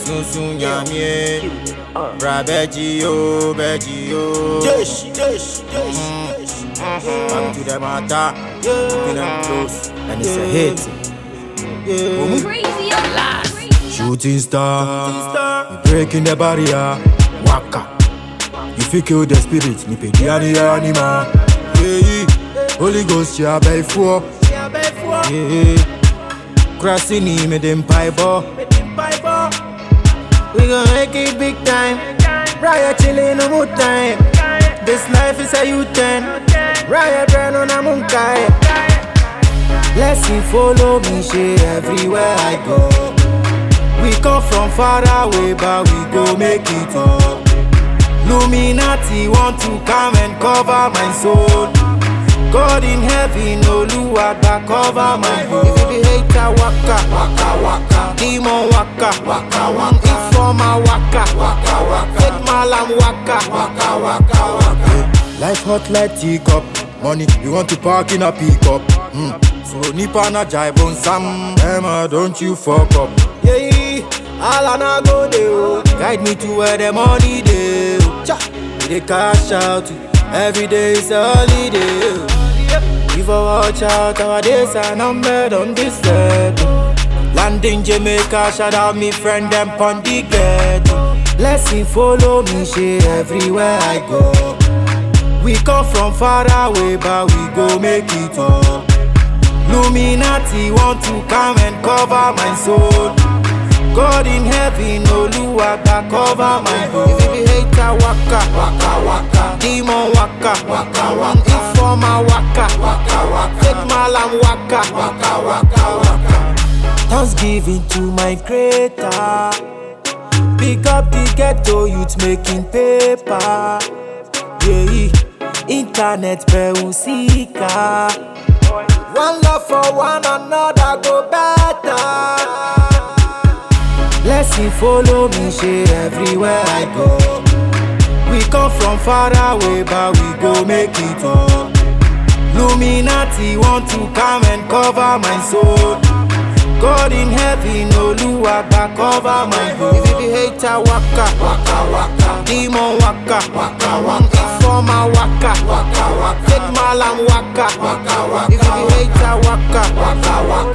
sunsun yamie bra bẹji o bẹji o. Jesh, jesh, jesh, Back to the matter, keeping them close, and it's a hit. Yeah. Crazy alive. Shooting star, you breaking the barrier, waka. You feel kill the spirit, ni pe di ani anima. Yeah, Holy Ghost, ya bẹ fún ọ. Yeah, crossing ni me dem pipe We gon' make it big time. Riot chillin' no more time. This life is a U-turn. Riot burn on a munkai. Blessing follow me, shit everywhere I go. We come from far away, but we go make it up. Luminati want to come and cover my soul. God in heaven, Oluwagba cover my home. If you be hater, waka, waka, waka. Demon waka, waka, waka. Informer waka, waka, waka. Fake malam waka, waka, waka, waka. Life hot like teacup. Money, we want to park in a pickup. Mm. So nipa na jive sam. Emma, don't you fuck up. Yeah, all I na go dey oh. Guide me to where the money dey. oh. Cha, we dey cash out. Every day is a holiday. oh. If I watch out, our days are numbered on this earth. Landing Jamaica, shout out me friend them pon the ghetto. Blessing follow me, shit everywhere I go. We come from far away, but we go make it up. Luminati want to come and cover my soul. God in heaven, Oluwagba cover my home. If you be hater, waka, waka, waka. Demon waka, waka, waka. Informer waka, waka, waka. Fake malam waka, waka, waka, waka. Thanksgiving to my creator. Pick up the ghetto youth making paper. Yeah, internet usika. One love for one another go better. Blessing follow me, shit everywhere I go. We come from far away, but we go make it up. Luminati want to come and cover my soul. God in heaven, Oluwagba cover my home. If you be hater, waka, waka, waka. Demon waka, waka, waka. Informer waka, waka, waka. Fake malam waka, waka, waka. If you be hater, waka, waka, waka.